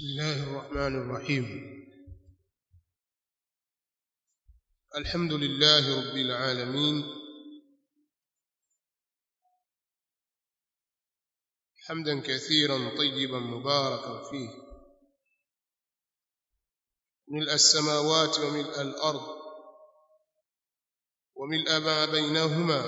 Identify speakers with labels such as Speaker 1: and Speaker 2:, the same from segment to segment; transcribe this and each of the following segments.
Speaker 1: بسم الله الرحمن الرحيم الحمد لله رب العالمين حمدا كثيرا طيبا مباركا فيه ملء السماوات وملء الارض وملء ما بينهما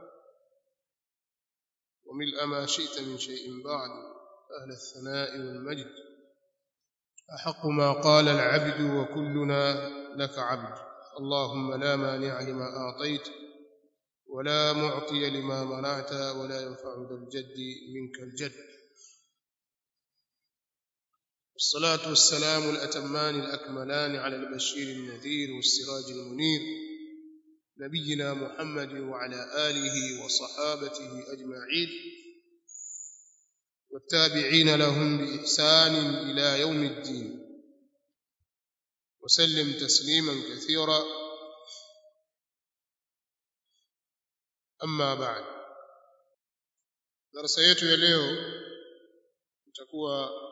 Speaker 1: وملء ما شئت من شيء بعد اهل الثناء والمجد احق ما قال العبد وكلنا لك عبد اللهم لا مانع لما اعطيت ولا معطي لما منعت ولا ينفع ذا الجد منك الجد والصلاه والسلام الاتمان الاكملان على البشير النذير والسراج المنير نبينا محمد وعلى اله وصحابته اجمعين والتابعين لهم باحسان الى يوم الدين وسلم تسليما كثيرا اما بعد darasa yetu ya leo itakuwa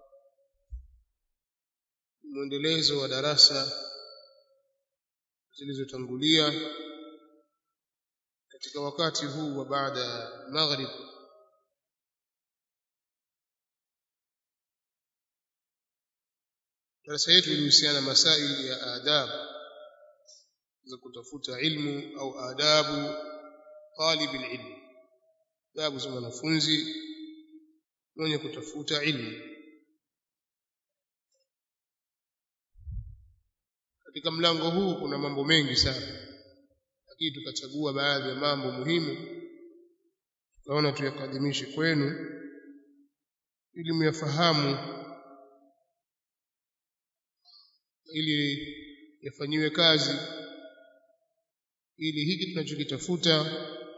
Speaker 1: mwendelezo wa darasa zilizotangulia katika wakati huu wa baada ya maghrib darasa yetu ilihusiana masaili ya adabu za kutafuta ilmu au adabu talib ilmu adabu za mwanafunzi mwenye kutafuta ilmu katika mlango huu kuna mambo mengi sana lakini tukachagua baadhi ya mambo muhimu tukaona tuyakadimishe kwenu ili muyafahamu ili yafanyiwe kazi ili hiki tunachokitafuta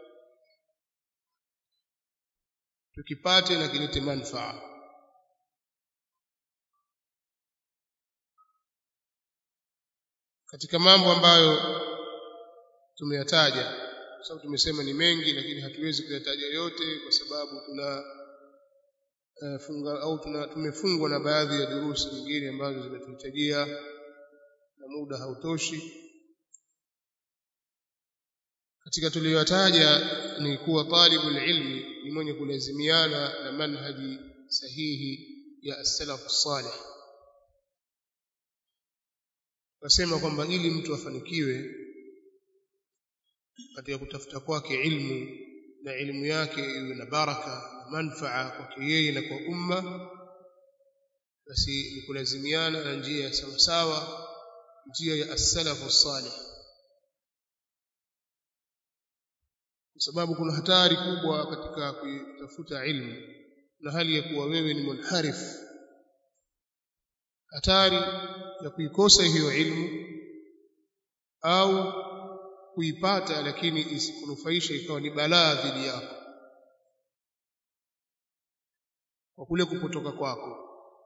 Speaker 1: tukipate na kilete manufaa katika mambo ambayo tumeyataja kwa sababu tumesema ni mengi lakini hatuwezi kuyataja yote kwa sababu tuna uh, funga au tuna, tumefungwa na baadhi ya durusi nyingine ambazo zimetuhitajia na muda hautoshi katika tuliyotaja ni kuwa talibul ilmi ni mwenye kulazimiana na manhaji sahihi ya as-salaf salih Nasema kwamba ili mtu afanikiwe katika kutafuta kwake ilmu na elimu yake iwe na baraka na manfaa kwake yeye na kwa umma basi ni kulazimiana na njia ya sawasawa njia ya as-salafu salih kwa sababu kuna hatari kubwa katika kutafuta ilmu na hali ya kuwa wewe ni munharif hatari ya kuikosa hiyo ilmu au kuipata lakini isikunufaisha ikawa ni balaa dhidi yako kwa kule kupotoka kwako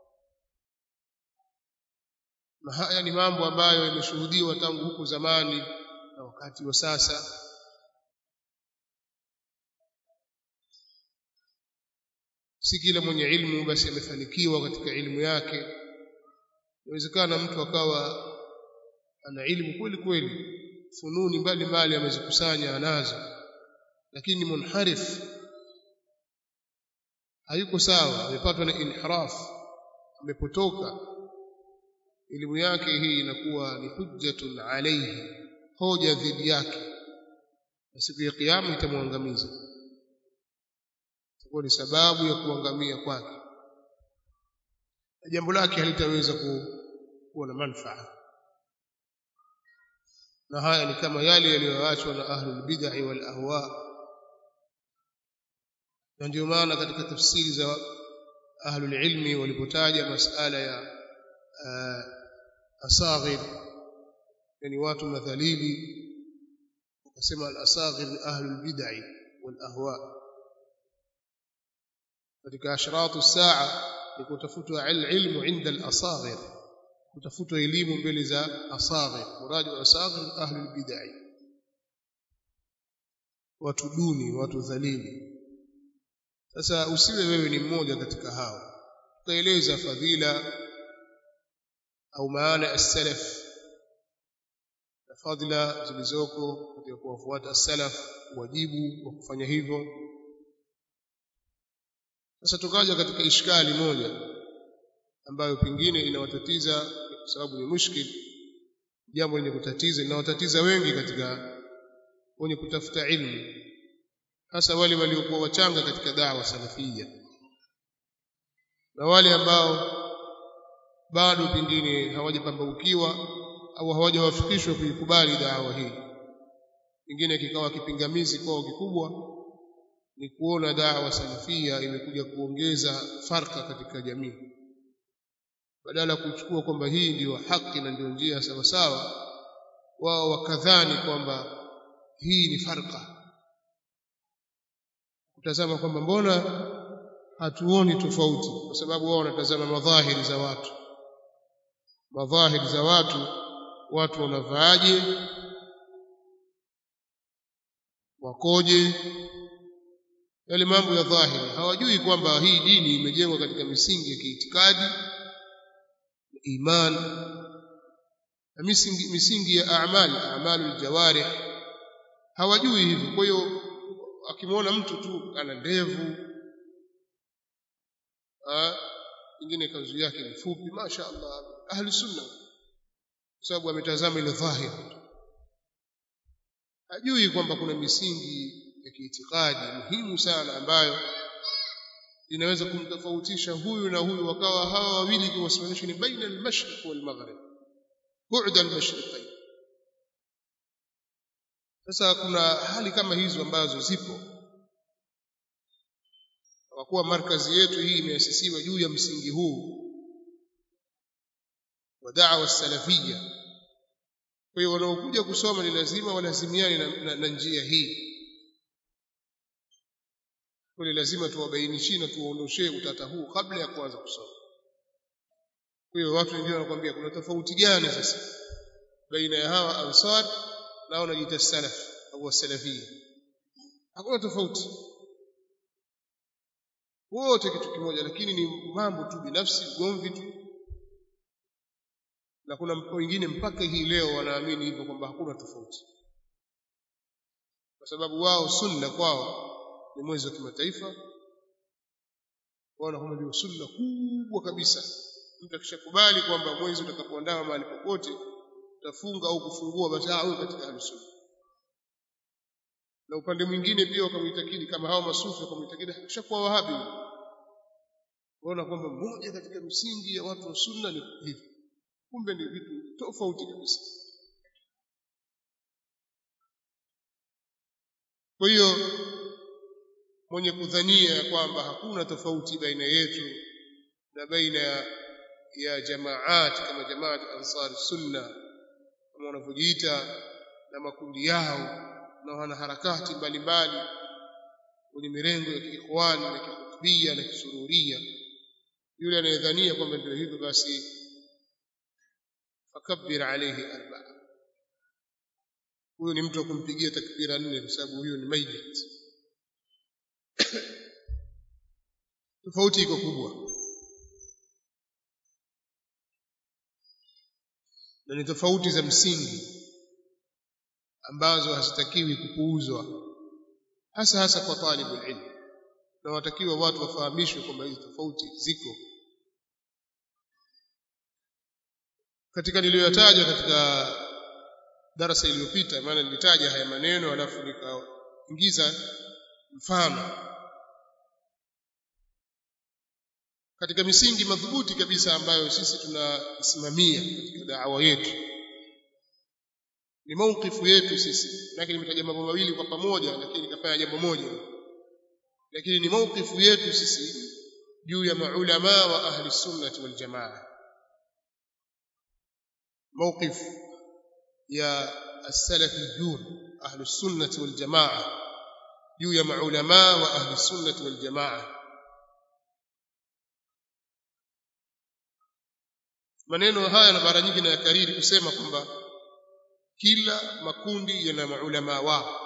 Speaker 1: na haya ni mambo ambayo yameshuhudiwa tangu huku zamani na wakati wa sasa si kila mwenye ilmu basi amefanikiwa katika ilmu yake inawezekana mtu akawa ana ilmu kweli kweli fununi mbalimbali amezikusanya anazo lakini munharif hayuko sawa amepatwa na inhiraf amepotoka elimu yake hii inakuwa ni hujjatun alayhi hoja dhidi yake na siku ya kiyama itamwangamiza itakuwa ni sababu ya kuangamia kwake na jambo lake halitaweza kuwa na manufaa na haya ni kama yale yaliyoachwa na ahlul bid'ah wal ahwa na ndio maana katika tafsiri za ahlul ilmi walipotaja masala ya uh, asaghir yani watu madhalili wakasema al asaghir ni ahlul bid'ah wal ahwa katika ashratu saa ni kutafutwa ilmu inda al-asaghir kutafutwa elimu mbele za asaghir muradi wa asaghir ahli bid'ah watu duni watu dhalili sasa usiwe wewe ni mmoja katika hao tukaeleza fadhila au maana as-salaf na fadhila zilizoko katika kuwafuata as-salaf wajibu wa kufanya hivyo sasa tukaja katika ishkali moja ambayo pengine inawatatiza kwa sababu ni mushkil jambo lenye kutatiza linawatatiza wengi katika wenye kutafuta ilmu hasa wale waliokuwa wachanga katika dawa salafia na wale ambao bado pengine hawajapambaukiwa au hawajawafikishwa kuikubali dawa hii pengine kikawa kipingamizi kwao kikubwa ni kuona dawa salafia imekuja kuongeza farka katika jamii badala ya kuchukua kwamba hii ndiyo haki na ndiyo njia sawa sawa wao wakadhani kwamba hii ni farka kutazama kwamba mbona hatuoni tofauti kwa sababu wao wanatazama madhahiri za watu madhahiri za watu watu wanavaaje wakoje yale mambo ya dhahiri hawajui kwamba hii dini imejengwa katika misingi ya kiitikadi iman na misingi, misingi ya amali amalu aljawarih hawajui hivyo kwa hiyo akimwona mtu tu ana ndevu ingine kanzu yake ni fupi masha Allah ahli sunna kwa sababu ametazama ile dhahiri hajui kwamba kuna misingi ya kiitikadi muhimu sana ambayo inaweza kumtofautisha huyu na huyu wakawa hawa wawili kiwasimamisha ni baina al-mashriq wal-maghrib bu'da al-mashriqayn sasa kuna hali kama hizo ambazo zipo kwa kuwa markazi yetu hii imeasisiwa juu ya msingi huu wa da'wa salafia kwa hiyo wanaokuja kusoma ni lazima walazimiane na, na, na njia hii kwa lazima tuwabainishie na tuwaondoshee utata huu kabla ya kuanza kusoma kwa hiyo watu wengine wanakuambia kuna tofauti gani sasa baina ya hawa ansar na wanajiita salaf au wasalafia hakuna tofauti wote kitu kimoja lakini ni mambo tu binafsi ugomvi tu na kuna wengine mpaka hii leo wanaamini hivyo kwamba hakuna tofauti kwa sababu wao sunna kwao ni mwezi wa kimataifa waona kwamba ndio sunna kubwa kabisa mtu akishakubali kwamba mwezi utakapoandama mahali popote utafunga au kufungua basi huyo katika ahlusunna na upande mwingine pia wakamwitakidi kama hao masufi wakamwitakidi kishakuwa wahabi waona kwamba mmoja katika misingi ya watu wa sunna ni hivi kumbe ni vitu tofauti kabisa kwa hiyo mwenye kudhania ya kwamba hakuna tofauti baina yetu na baina ya, ya jamaat kama jamaat ansar sunna kama wanavyojiita na makundi yao na wanaharakati mbalimbali kwenye mirengo ya kiikhwani na kihutubia na kisururia yule anayedhania kwamba ndio hivyo basi fakabbir alayhi arba'a huyo ni mtu wa kumpigia takbira nne kwa sababu huyo ni mayyit tofauti iko kubwa na ni tofauti za msingi ambazo hazitakiwi kupuuzwa hasa hasa kwa talibul ilm na watakiwa watu wafahamishwe kwamba hizi tofauti ziko katika niliyotaja katika darasa iliyopita maana nilitaja haya maneno alafu nikaingiza mfano katika misingi madhubuti kabisa ambayo sisi tunasimamia katika da'wa yetu ni maukifu yetu sisi lakini nimetaja mambo mawili kwa pamoja lakini nikafanya jambo moja lakini ni maukifu yetu sisi juu ya maulama wa ahli sunnah wal jamaa موقف يا السلفيون أهل السنة والجماعة juu ya maulama wa ahli sunnah wal jamaa maneno haya na mara nyingi nayakariri kusema kwamba kila makundi yana maulama wao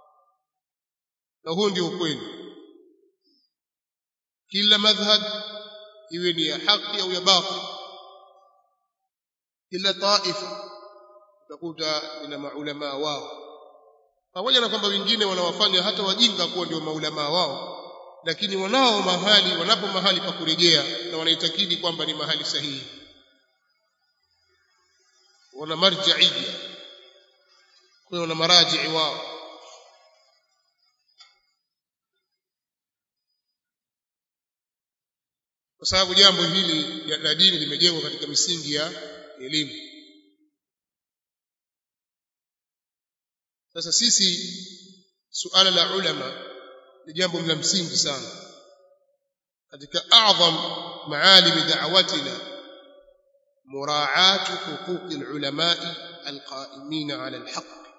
Speaker 1: na huo ndio ukweli kila madhhab iwe ni ya haki au ya batil kila taifa utakuta ina maulama wao pamoja na kwamba wengine wanawafanya hata wajinga kuwa ndio maulama wao lakini wanao mahali wanapo mahali pa kurejea na wanaitakidi kwamba ni mahali sahihi wana marjaia kwa wana marajii wao kwa sababu jambo hili la dini limejengwa katika misingi ya elimu sasa sisi suala la ulama ni jambo la msingi sana katika a'zam maalim da'watina muraa'atu huquq al-ulama'i al-qa'imin 'ala al-haqq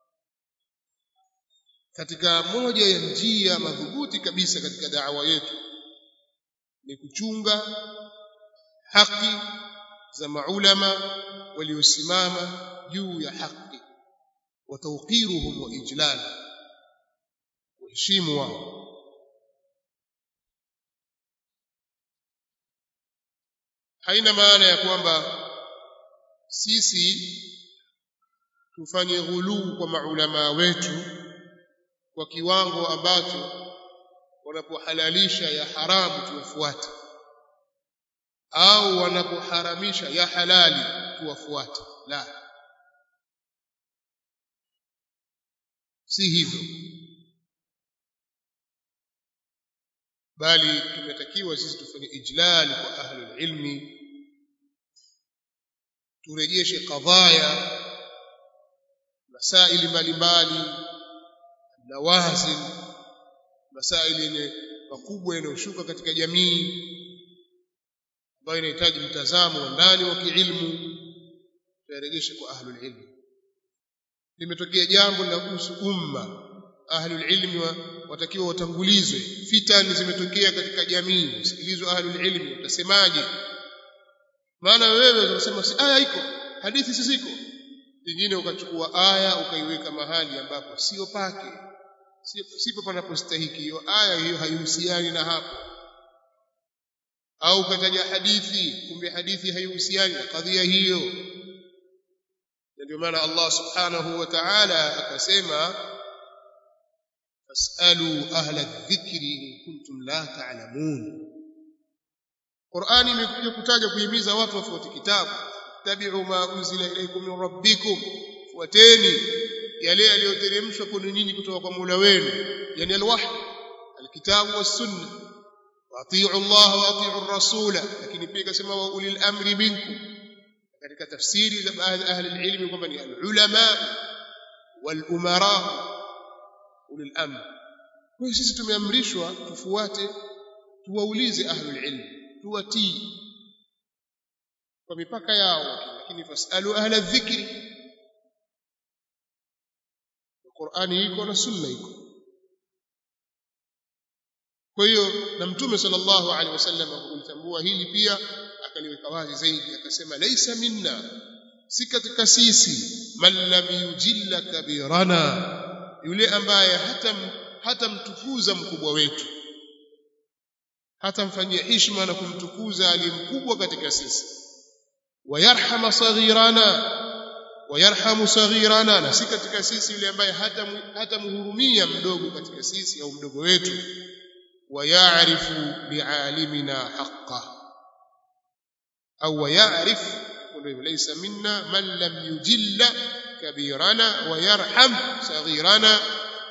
Speaker 1: katika moja ya njia madhubuti kabisa katika da'wa yetu ni kuchunga haki za maulama waliosimama juu ya haki wa tawqiruhum wa ijlal kuheshimu wao haina maana ya kwamba sisi tufanye ghuluu kwa maulama wetu kwa kiwango ambacho wanapohalalisha ya haramu tuwafuate au wanapoharamisha ya halali tuwafuate la si hivyo bali tumetakiwa sisi tufanye ijlal kwa ahli ilmi turejeshe kadhaya masaili mbalimbali nawazil masaili yenye makubwa yanayoshuka katika jamii ambayo inahitaji mtazamo wa ndani wa kiilmu tuyarejeshe kwa ahlul ilmi limetokea jambo linahusu umma ahlul ilmi watakiwa watangulizwe fitani zimetokea katika jamii usikilizwe ahlul ilmi utasemaje maana wewe unasema si aya iko hadithi si ziko nyingine ukachukua aya ukaiweka mahali ambapo sio pake sipo panapostahiki hiyo aya hiyo haihusiani na hapo au ukataja hadithi kumbe hadithi haihusiani na kadhia hiyo ndio maana Allah subhanahu wa ta'ala akasema fasalu ahla dhikri in kuntum la ta'lamun Qur'ani imekuja kutaja kuhimiza watu wafuate kitabu tabi'u ma unzila ilaykum min rabbikum fuateni yale yaliyoteremshwa kwenu nyinyi kutoka kwa Mola wenu yani alwahy alkitabu was-sunna واطيعوا الله واطيعوا الرسول lakini pia kasema wa ulil amri minkum katika tafsiri za baadhi ahli ilmi kwamba ni ulama wal umara ulil amr kwa sisi tumeamrishwa tufuate tuwaulize ahli ilmi tuwatii kwa mipaka yao lakini fasalu ahla dhikri Qur'ani iko na sunna iko kwa hiyo na mtume sallallahu alaihi wasallam kulitambua hili pia akaliweka wazi zaidi akasema laisa minna si katika sisi man lam yujilla kabirana yule ambaye hata hata mtukuza mkubwa wetu hata mfanyia heshima na kumtukuza aliye mkubwa katika sisi wayarhama saghirana wayarhamu saghirana na si katika sisi yule ambaye hata hata mhurumia mdogo katika sisi au mdogo wetu ويعرف بعالمنا حقه أو ويعرف ليس منا من لم يجل كبيرنا ويرحم صغيرنا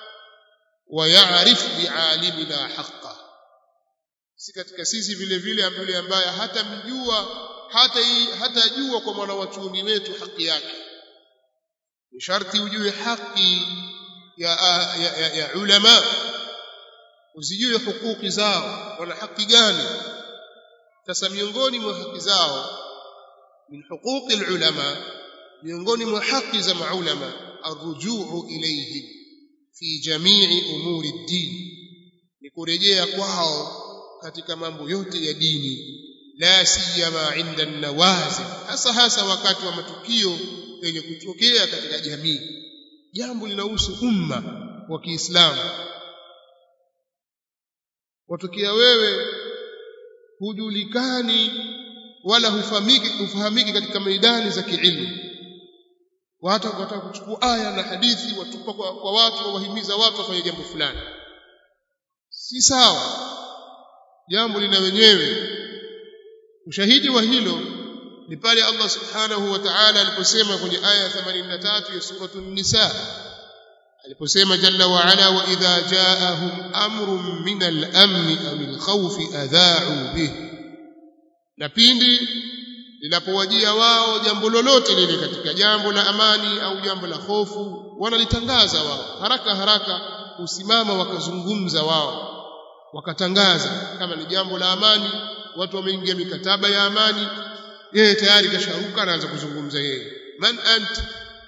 Speaker 1: ويعرف بعالمنا حقه si katika sisi vile vile yule ambaye hata mjua hata hata jua kwa mwana wachuni wetu haki yake ni sharti ujue haki ya, ya, ya, ya ulama usijue hukuki zao wana haki gani sasa miongoni mwa haki zao min huquqi ulama miongoni mwa haki za maulama arrujuu ilayhim fi jamii umuri ddin ni kurejea kwao katika mambo yote ya dini la siyama inda nawazil hasa hasa wakati wa matukio yenye kutokea katika jamii jambo linahusu umma wa Kiislamu watokea wewe hujulikani wala hufahamiki hufahamiki katika maidani za kiilmu watu wataka kuchukua aya na hadithi watupa kwa, kwa watu wawahimiza watu wafanye jambo fulani si sawa jambo lina wenyewe ushahidi wa hilo ni pale Allah subhanahu wa ta'ala aliposema kwenye aya ya 83 ya suratul nisa aliposema jalla wa ala wa idha ja'ahum amrun min al-amn aw al-khawf adha'u bih na pindi linapowajia wao jambo lolote lile katika jambo la amani au jambo la hofu wanalitangaza wao haraka haraka usimama wakazungumza wao wakatangaza kama ni jambo la amani watu wameingia mikataba ya amani yeye tayari kasharuka anaanza kuzungumza yeye man ant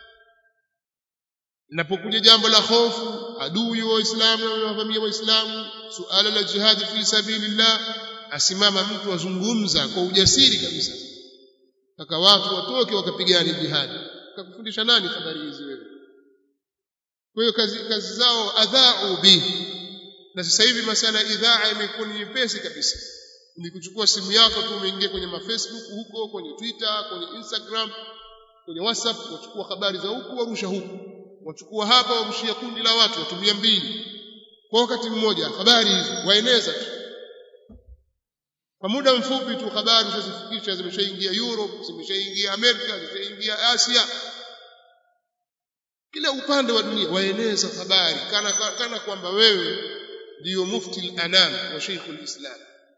Speaker 1: linapokuja jambo la hofu adui wa waislamu na wavamia waislamu suala la jihad fi sabilillah asimama mtu azungumza kwa ujasiri kabisa mpaka watu watoke wakapigana jihad kakufundisha nani habari hizi wewe kwa hiyo kazi, kazi zao adhau bihi na sasa hivi masala ya idhaa imekuwa ni nyepesi kabisa ni kuchukua simu yako tu umeingia kwenye mafacebook huko kwenye twitter kwenye instagram kwenye whatsapp wachukua habari za huku warusha huku wachukua hapa warushia kundi la watu watumia mbili kwa wakati mmoja habari hizi waeneza tu kwa muda mfupi tu habari zisifikisha zimeshaingia Europe zimeshaingia Amerika zimeshaingia Asia kila upande wa dunia waeneza habari kana kana kwamba wewe ndiyo mufti al-anam wa sheikh al-islam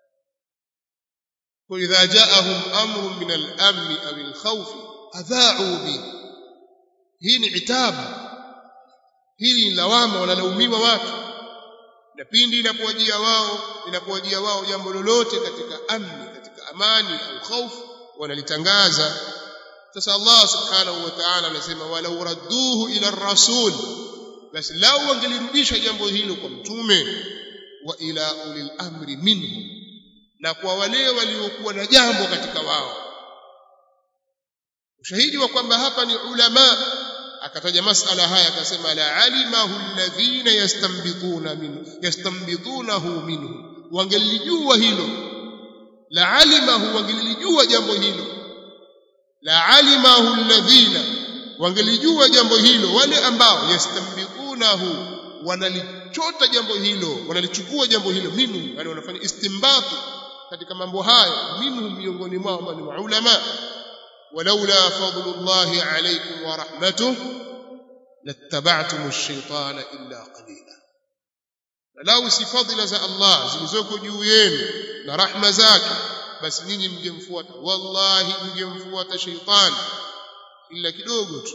Speaker 1: kwa idha jaahum amrun min al-amn aw al-khawf adha'u bi hii ni itabu hii ni lawama wanalaumiwa watu na pindi inapowajia wao inapowajia wao jambo lolote katika amni katika amani au khaufu wanalitangaza sasa Allah subhanahu wa ta'ala anasema walau radduhu ila rasul basi lau wangelirudisha jambo hilo kwa mtume wa ila ulil amri minhum na kwa wale waliokuwa na jambo katika wao ushahidi wa kwamba hapa ni ulama akataja masala haya akasema la alimahu alladhina yastanbituna minhu yastanbitunahu minhu wangelijua hilo la alimahu wangelijua jambo hilo la alimahu alladhina wangelijua jambo hilo wale ambao yastanbitunahu wanalichota jambo hilo wanalichukua jambo hilo minhu yani wanafanya istimbatu katika mambo hayo minhu miongoni mwao ambao ni maulama ولولا فضل الله عليكم ورحمته لاتبعتم الشيطان إلا قليلا لو si fadhila za Allah zilizoko juu yenu na rahma zake basi ninyi mngemfuata wallahi mngemfuata shaytan illa kidogo tu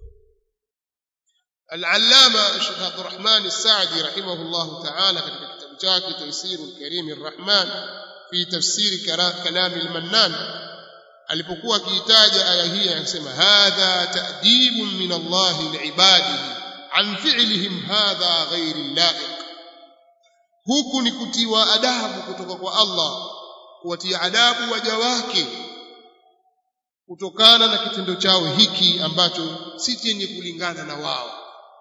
Speaker 1: العلامة الشيخ عبد الرحمن السعدي رحمه الله تعالى katika kitabu chake تيسير الكريم الرحمن في تفسير كلام المنان alipokuwa akiitaja aya hii anasema hadha ta'dibun min Allah liibadihi an fi'lihim hadha ghairi laiq huku ni kutiwa adabu kutoka kwa Allah kuwatia adabu waja wake kutokana na kitendo chao hiki ambacho si chenye kulingana na wao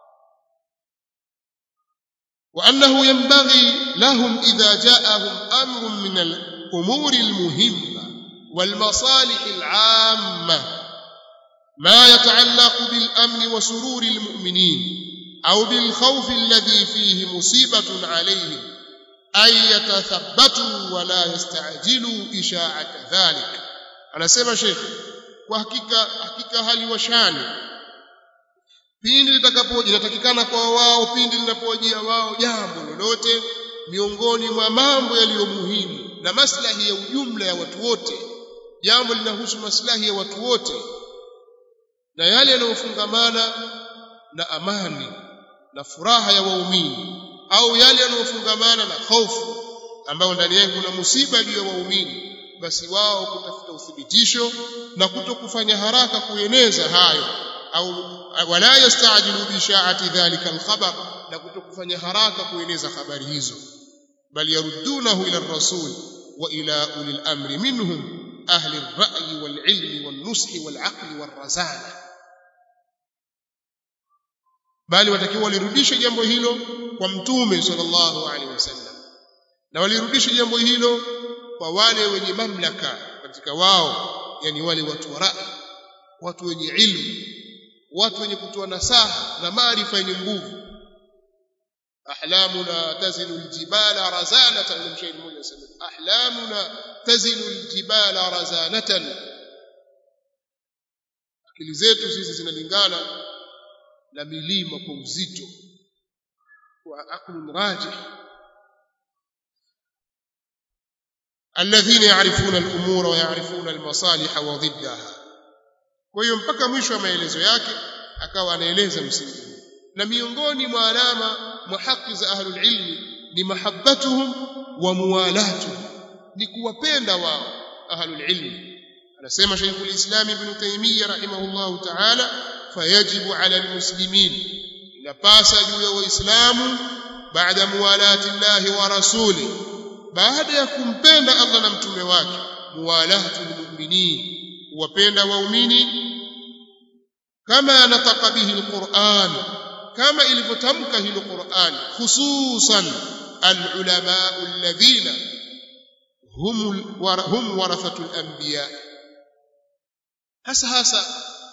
Speaker 1: وأنه ينبغي لهم إذا جاءهم أمر من الأمور المهمة والمصالح العامة ما يتعلق بالأمن وسرور المؤمنين أو بالخوف الذي فيه مصيبة عليهم أن يتثبتوا ولا يستعجلوا إشاعة ذلك أنا سيما شيخ وحقيقة حقيقة هل وشان pindi litakapoja inatakikana kwa wao pindi linapojia wao jambo lolote miongoni mwa mambo yaliyo muhimu na maslahi ya ujumla ya watu wote jambo linahusu maslahi ya watu wote na yale yanayofungamana na amani na furaha ya waumini au yale yanayofungamana na hofu ambayo ndani yake kuna musiba juu ya waumini basi wao kutafuta uthibitisho na kutokufanya haraka kueneza hayo au wala yastajilu bishaati dhalika alkhabar na kutokufanya haraka kueneza habari hizo bali yaruddunahu ila rasul wa ila ulil amri minhum أهل الرأي والعلم والنصح والعقل والرزانة bali watakiwa walirudishe jambo hilo kwa mtume sallallahu alaihi wasallam na walirudishe jambo hilo kwa wale wenye mamlaka katika wao yani wale watu wa rai watu wenye ilmu watu wenye kutoa nasaha na maarifa yenye nguvu ahlamuna tazinu aljibala razanatan na mshairi mmoja anasema ahlamuna tazinu aljibala razanatan akili zetu sisi zinalingana na milima kwa uzito wa aqlun rajih alladhina ya'rifuna al-umura wa ya'rifuna al-masalih wa dhiddaha kwa hiyo mpaka mwisho wa maelezo yake akawa anaeleza msingi na miongoni mwa alama mwa haki za ahlul ilmi ni mahabbatuhum wa muwalatuhum ni kuwapenda wao ahlul ilmi anasema Sheikhul Islam Ibn Taymiyyah rahimahullahu ta'ala fayajibu ala almuslimin inapasa juu ya waislamu baada muwalati Allah wa rasuli baada ya kumpenda Allah na mtume wake muwalatu almu'minin kuwapenda waumini kama nataka bihi alquran kama ilivyotamka hilo Qur'an hususan alulama alladhina hum hum warathatul anbiya hasa hasa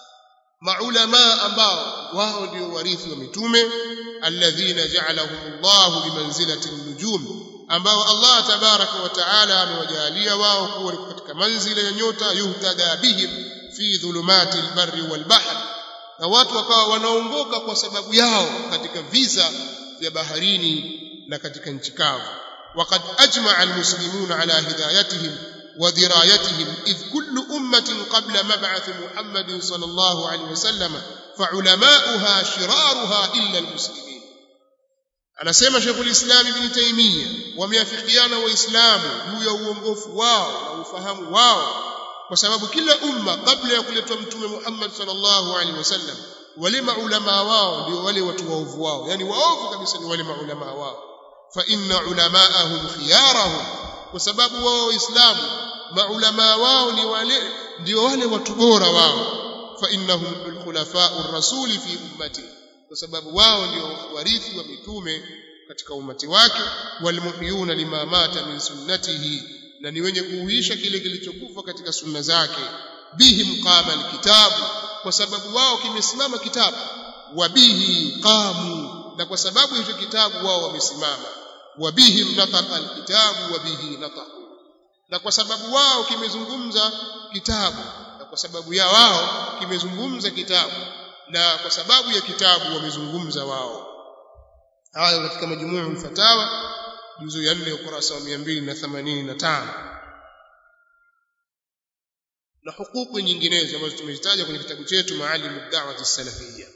Speaker 1: maulama ambao wao ndio warithi wa mitume alladhina ja'alahum Allah bimanzilati an-nujum ambao Allah tabaraka wa taala amewajalia wao kuwa katika manzila ya nyota yuhtada bihim fi dhulumati al-barri wal-bahr na watu wakawa wanaongoka kwa sababu yao katika visa vya baharini na katika nchi kavu وقد أجمع المسلمون على هدايتهم ودرايتهم إذ كل أمة قبل مبعث محمد صلى الله عليه وسلم فعلماؤها شرارها إلا المسلمين anasema Sheikhul Islam Ibn Taymiyyah wameafikiana waislamu juu ya uongofu wao na ufahamu wao kwa sababu kila umma kabla ya kuletwa mtume Muhammad sallallahu alaihi wasallam wale maulama wao ndio wale watu waovu wao yani waovu kabisa ni wale maulama wao fa inna ulamaahum khiyarahum kwa sababu wao waislamu maulama wao ni wale ndio wale watu bora wao fa innahum khulafa'ur rasuli fi ummati kwa sababu wao ndio warithi wa mitume katika umati wake walmuhyuna lima mata min sunnatihi na ni wenye kuuisha kile kilichokufa katika sunna zake bihim qama alkitabu kwa sababu wao kimesimama kitabu wa bihi qamu na kwa sababu hicho kitabu wao wamesimama wa bihim nataqa alkitabu wa bihi nataqu na kwa sababu wao kimezungumza kitabu na kwa sababu ya wao kimezungumza kitabu na kwa sababu ya kitabu wamezungumza wao haya katika majumuu al-fatawa juzu ya 4 ukurasa wa 285 na hukuku nyinginezo ambazo tumezitaja kwenye kitabu chetu Maalim ad-Da'wah as-Salafiyya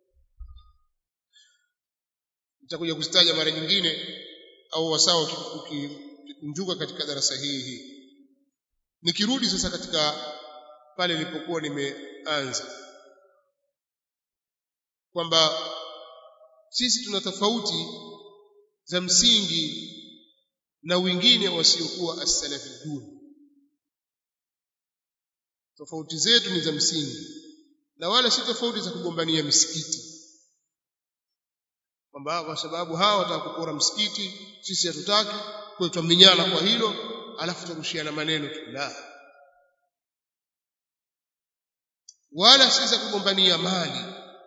Speaker 1: nitakuja kuzitaja mara nyingine au wasawa ukikunjuka katika darasa hii hii nikirudi sasa katika pale nilipokuwa nimeanza kwamba sisi tuna tofauti za msingi na wengine wasiokuwa as-salafiyun tofauti zetu ni za msingi na wala si tofauti za kugombania misikiti kwamba kwa sababu hawa wataka kupora msikiti sisi hatutaki kwa tutaminyana kwa hilo alafu tutarushiana maneno tu la wala si za kugombania mali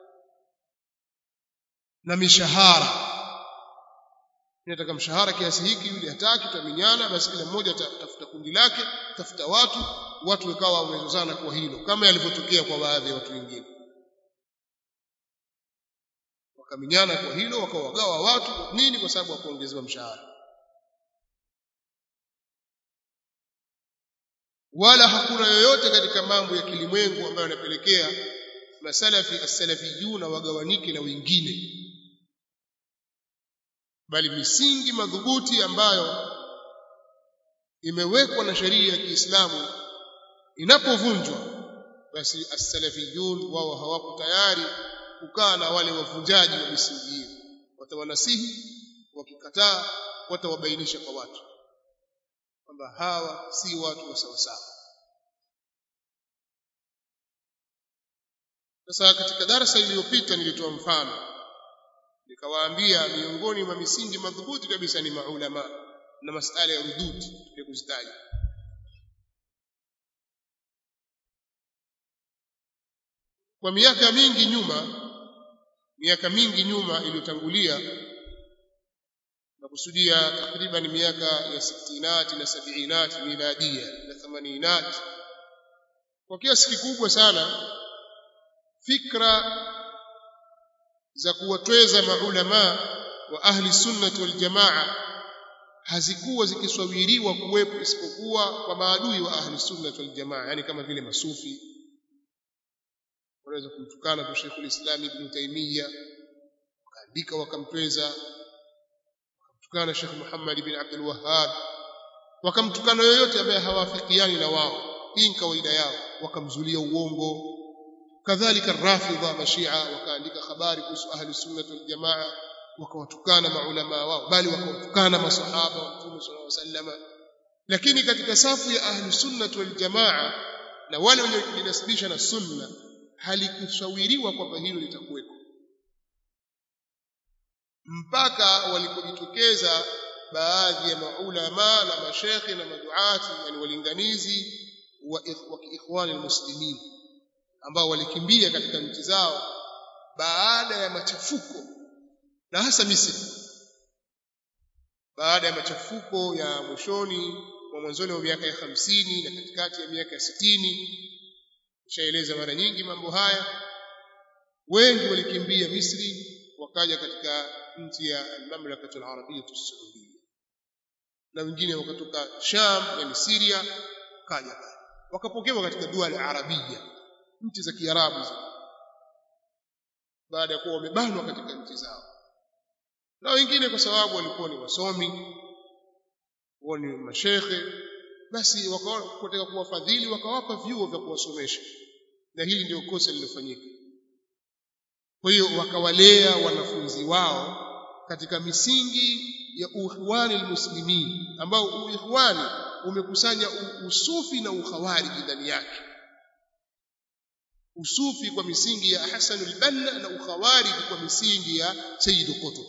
Speaker 1: na mishahara nataka mshahara kiasi hiki yule hataki tutaminyana basi kila mmoja atafuta kundi lake tafuta watu watu wakawa wamezozana kwa hilo kama yalivyotokea kwa baadhi ya watu wengine wakaminyana kwa hilo wakawagawa watu nini kwa sababu wakuongezewa mshahara wala hakuna yoyote katika mambo ya kilimwengu ambayo yanapelekea masalafi as-salafiyuna wagawanike na wengine bali misingi madhubuti ambayo imewekwa na sheria ya Kiislamu inapovunjwa basi as-salafiyun wao hawako tayari kukaa na wale wavunjaji wa misingi hiyo watawanasihi wakikataa watawabainisha kwa watu kwamba hawa si watu wa sawa sawa sasa katika darasa iliyopita nilitoa mfano nikawaambia miongoni mwa misingi madhubuti kabisa ni maulama na masala ya rudud ya kuzitaja kwa miaka mingi nyuma miaka mingi nyuma iliyotangulia nakusudia takriban miaka ya sittinati na sabiinati miladia na thamaninati kwa kiasi kikubwa sana fikra za kuwatweza maulama wa ahli sunnati wal jamaa hazikuwa zikiswawiriwa kuwepo isipokuwa kwa maadui wa ahli sunnati wal jamaa yani kama vile masufi wanaweza kumtukana kwa Sheikh ulislam Ibn Taymiyyah wakaandika wakamtweza wakamtukana Sheikh Muhammad ibn Abdul Wahhab wakamtukana yoyote ambaye hawafikiani na wao hii ni kawaida yao wakamzulia uongo kadhalika rafidha mashia wakaandika habari kuhusu ahli sunnah wal jamaa wakawatukana maulama wao bali wakawatukana masahaba wa Mtume sallallahu alaihi wasallam lakini katika safu ya ahli sunnah wal jamaa na wale waliojinasibisha na sunna halikusawiriwa kwamba hilo litakuweko mpaka walipojitokeza baadhi ya maulama na mashekhi na maduati yani walinganizi wa ikhwani almuslimin ambao walikimbia katika nchi zao baada ya machafuko na hasa Misri baada ya machafuko ya mwishoni mwa mwanzoni wa miaka ya hamsini na katikati ya miaka ya sitini nishaeleza mara nyingi mambo haya wengi walikimbia Misri wakaja katika nchi ya mamlaka al-Arabia as-Saudia na wengine wakatoka Sham yani Syria wakaja wakapokewa katika dua la Arabia nchi za Kiarabu baada ya kuwa wamebanwa katika nchi zao na wengine kwa sababu walikuwa ni wasomi wao ni mashekhe basi wakataka kuwafadhili wakawapa vyuo vya kuwasomesha na hili ndio kosa lililofanyika kwa hiyo wakawalea wanafunzi wao katika misingi ya uikhwani almuslimin ambao uikhwani umekusanya usufi na ukhawariji ndani yake usufi kwa misingi ya Hasan al-Banna na ukhawariji kwa misingi ya Sayyid Qutb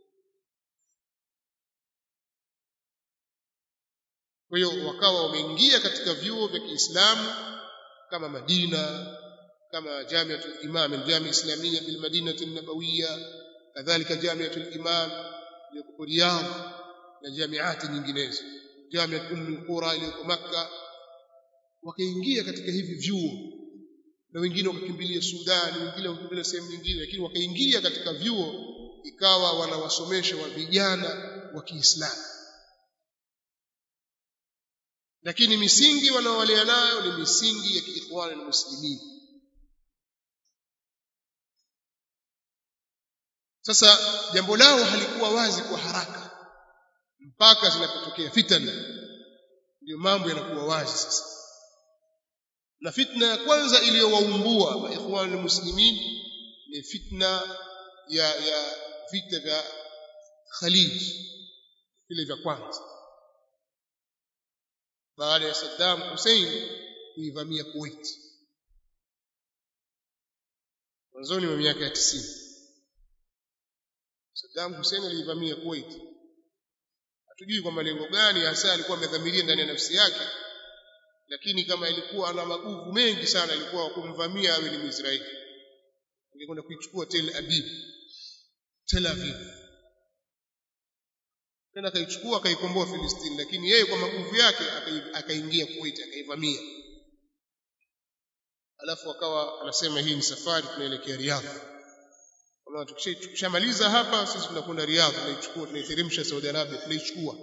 Speaker 1: kwa hiyo wakawa wameingia katika vyuo vya Kiislamu kama Madina kama Jamiatul Imam al-Jami Islamiyya bil Madinati an-Nabawiyya kadhalika Jamiatul Imam iliyoko Riyadh na jamiati nyinginezo Jamiat Umm al-Qura iliyoko Makka wakaingia katika hivi vyuo na wengine wakakimbilia Sudan wengine wakakimbilia sehemu nyingine lakini wakaingia katika vyuo ikawa wanawasomesha wa vijana wa Kiislamu lakini misingi wanaowalea nayo ni misingi ya kiikhwani na muslimin sasa jambo lao halikuwa wazi kwa haraka mpaka zinapotokea fitna ndio mambo yanakuwa wazi sasa na fitna ya kwanza iliyowaumbua maikhwani muslimin ni fitna ya ya vita vya Khalij vile vya kwanza baada ya Saddam Hussein kuivamia Kuwait mwanzoni mwa miaka ya 90 Saddam Hussein aliivamia Kuwait hatujui kwa malengo gani hasa alikuwa amedhamiria ndani ya nafsi yake lakini kama ilikuwa ana maguvu mengi sana ilikuwa kumvamia awe ni Mwisraeli ingekwenda kuichukua Tel Aviv Tel Aviv tena akaichukua akaikomboa Filistini lakini yeye kwa maguvu yake akaingia Kuwait akaivamia alafu akawa anasema hii ni safari tunaelekea Riyadh kama tukishamaliza hapa sisi tunakwenda Riyadh tunaichukua tunaiteremsha Saudi Arabia tunaichukua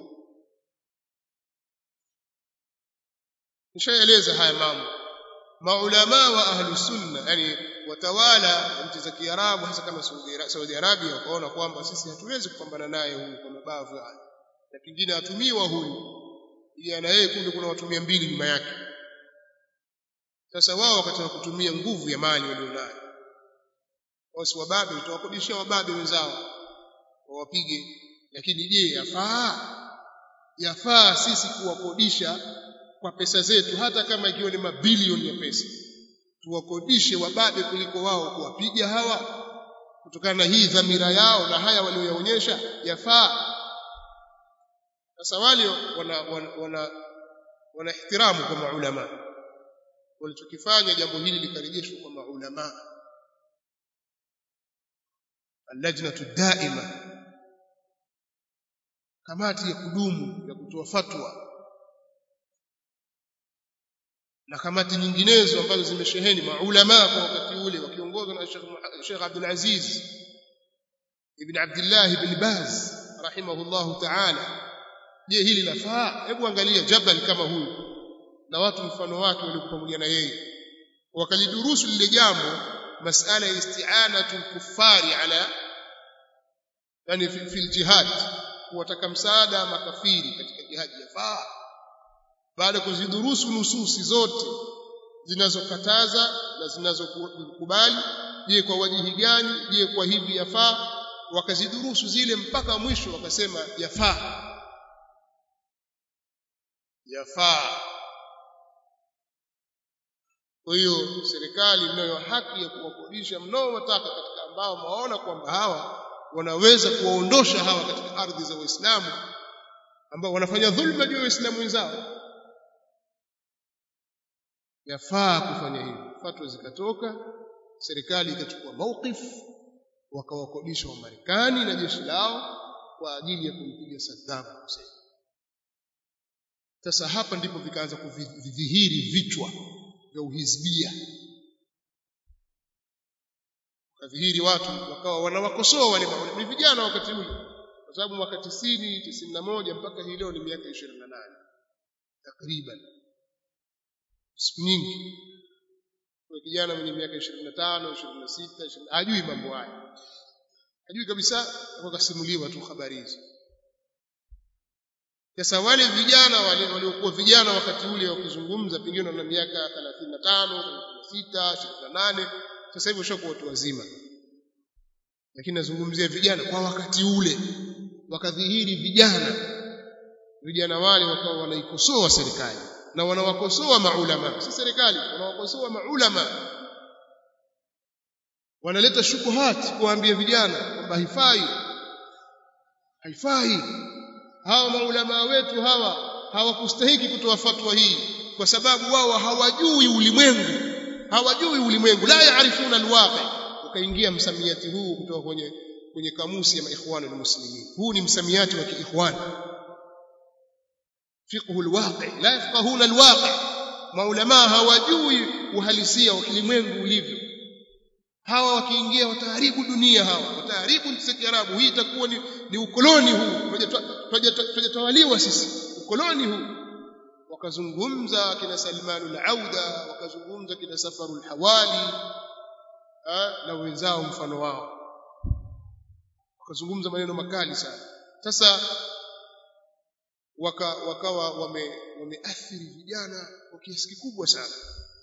Speaker 1: nishaeleza haya mambo maulama wa ahli sunna yani watawala nchi za Kiarabu hasa kama Saudi Arabia wakaona kwamba sisi hatuwezi kupambana naye huyu kwa mabavu haya na pingine atumiwa huyu ili na yeye kumbe kuna watu mbili nyuma yake sasa wao wakataka kutumia nguvu ya mali walionayo wasi wababe tutawakodishia wababe wenzao wawapige lakini je yafaa yafaa sisi kuwakodisha kwa pesa zetu hata kama ikiwa ni mabilioni ya pesa tuwakodishe wababe kuliko wao kuwapiga hawa kutokana na hii dhamira yao na haya walioyaonyesha yafaa sasa wale wana wana, wana, wana ihtiramu kwa maulama walichokifanya jambo hili likarejeshwa kwa maulama allajnatu daima kamati ya kudumu ya kutoa fatwa na kamati nyinginezo ambazo zimesheheni maulama kwa wakati ule wakiongozwa na Sheikh Abdul Aziz ibn Abdullah ibn Baz rahimahullahu ta'ala je hili lafaa hebu angalia jabal kama huyu na watu mfano wake walikuwa pamoja na yeye wakalidurusu lile jambo masala ya isti'anatu kuffari ala yani fi jihad kuwataka msaada makafiri katika jihadi yafaa baada ya kuzidurusu nususi zote zinazokataza na zinazokubali je kwa wajihi gani je kwa hivi yafaa wakazidurusu zile mpaka mwisho wakasema yafaa yafaa kwa hiyo serikali inayo haki ya kuwakodisha mnaowataka katika ambao maona kwamba hawa wanaweza kuwaondosha hawa katika ardhi za Waislamu ambao wanafanya dhulma juu ya Waislamu wenzao yafaa kufanya hivyo fatwa zikatoka serikali ikachukua mawqif wakawakodisha wa Marekani na jeshi lao kwa ajili ya kumpiga Saddam Hussein sasa hapa ndipo vikaanza kudhihiri vichwa vya uhizbia kadhihiri watu wakawa wanawakosoa wale ni vijana wakati ule kwa sababu mwaka 90 91 mpaka hii leo ni miaka 28 takriban siku nyingi kwa kijana mwenye miaka 25 26 hajui mambo haya hajui kabisa wakasimuliwa tu habari hizo sasa wale vijana wale waliokuwa vijana wakati ule wakizungumza pengine na miaka 35 36 28 sasa hivi washakuwa watu wazima lakini nazungumzia vijana kwa wakati ule wakadhihiri vijana vijana wale wakawa wanaikosoa serikali na wanawakosoa maulama si serikali wanawakosoa maulama wanaleta shukuhat kuambia vijana kwamba haifai haifai hawa maulama wetu hawa hawakustahiki kutoa fatwa hii kwa sababu wao hawajui ulimwengu hawajui ulimwengu la yaarifuna alwaqi ukaingia msamiati huu kutoka kwenye kwenye kamusi ya maikhwan almuslimin huu ni msamiati wa kiikhwan fiqhu alwaqi la yafqahuna alwaqi maulama hawajui uhalisia wa kilimwengu ulivyo hawa wakiingia wataharibu dunia hawa wataharibu nchi za Kiarabu hii itakuwa ni, ni ukoloni huu tunajatawaliwa sisi ukoloni huu wakazungumza kina Salman al-Auda wakazungumza kina Safaru al-Hawali na wenzao mfano wao wakazungumza maneno makali sana sasa waka, wakawa wame, wameathiri vijana kwa kiasi kikubwa sana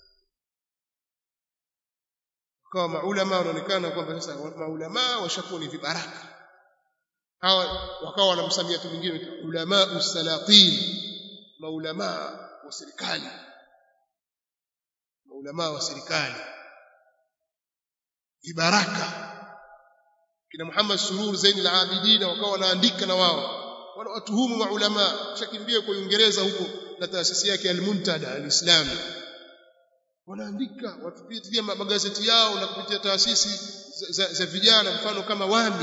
Speaker 1: wakawa maulama wanaonekana kwamba sasa maulama washakuwa ni vibaraka hawa wakawa wana msamiati mwingine ulama usalatin maulama wa serikali maulama wa serikali vibaraka kina Muhammad Surur Zain al-Abidin wakawa wanaandika na wao wanawatuhumu maulama shakimbia kwa Uingereza huko na taasisi yake al-Muntada al-Islami wanaandika watupitia magazeti yao na kupitia taasisi za, za, za vijana mfano kama Wami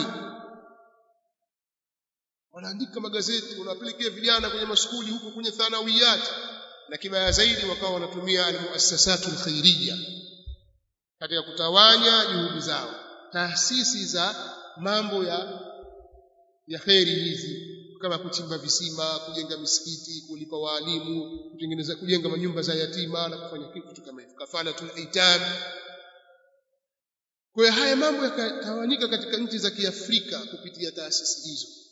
Speaker 1: wanaandika magazeti wanawapelekea vijana kwenye maskuli huko kwenye thanawiyat na kibaya zaidi wakawa wanatumia almuassasatu alkhairiyya katika kutawanya juhudi zao taasisi za mambo ya ya kheri hizi kama kuchimba visima kujenga misikiti kulipa waalimu kutengeneza kujenga manyumba za yatima na kufanya kitu kama hivyo kafalatul aitam kwa hiyo haya mambo yakatawanyika katika nchi za Kiafrika kupitia taasisi hizo